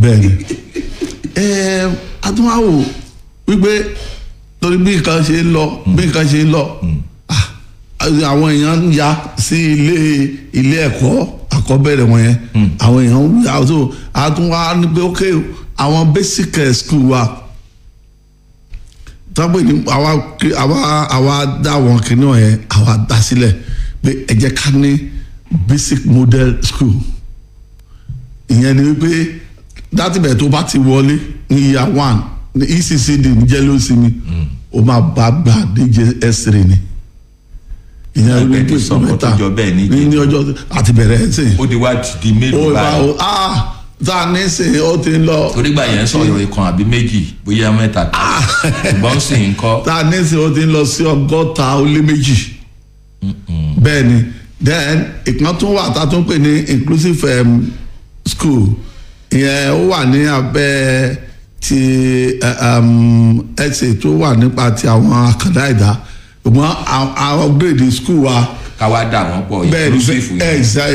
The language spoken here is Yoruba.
bẹ́ẹ̀ni ẹ adúmáwò wípé torí bí nǹkan ṣe ń lọ bí nǹkan ṣe ń lọ ah, àwọn èèyàn ń ya sí ilé ilé ẹ̀kọ́ àkọ́bẹ̀rẹ̀ wọn yẹn àwọn èèyàn ń ya so àtúnwá ní pé ok àwọn basic eh, school wa tọ́pẹ́ ní àwa kí- àwa àwa dá àwọn kìnìún yẹn àwa dá sílẹ̀ pé ẹ jẹ́ ká ní basic model school ìyẹn ni wípé dátìbẹ̀ tó bá ti wọlé ní year one ní ECCD ní jẹ́lósìmí ó máa bá gbà ní JS3 ni ìyẹn Ẹgbẹ́ ti sọ nǹkan tó jọ bẹ́ẹ̀ ní ní ní ọjọ́ àti bẹ̀rẹ̀ ẹ̀ sìn ó di wá di ó mélòó bá báyìí ó ah tá a ní sìn ó ti ń lọ torígbà yẹn sọ̀rọ̀ ìkan àbí méjì bóyá mẹ́ta kan ṣùgbọ́n sì ń kọ́ tá a ní sìn ó ti ń lọ sí ọgọ́ta ó lé méjì bẹ́ẹ̀ ni then ìkan tún wà tá a tún pè ní inclusive um, school ìyẹn ó wà ní abẹ́ ti ẹsẹ̀ tó wà nípa ti àwọn àkàndá ẹ̀dá ṣùgbọ́n àwọn grade school wa káwá dà wọ́n pọ̀ bẹ́ẹ̀ ni inclusive yẹn. bẹ́ẹ̀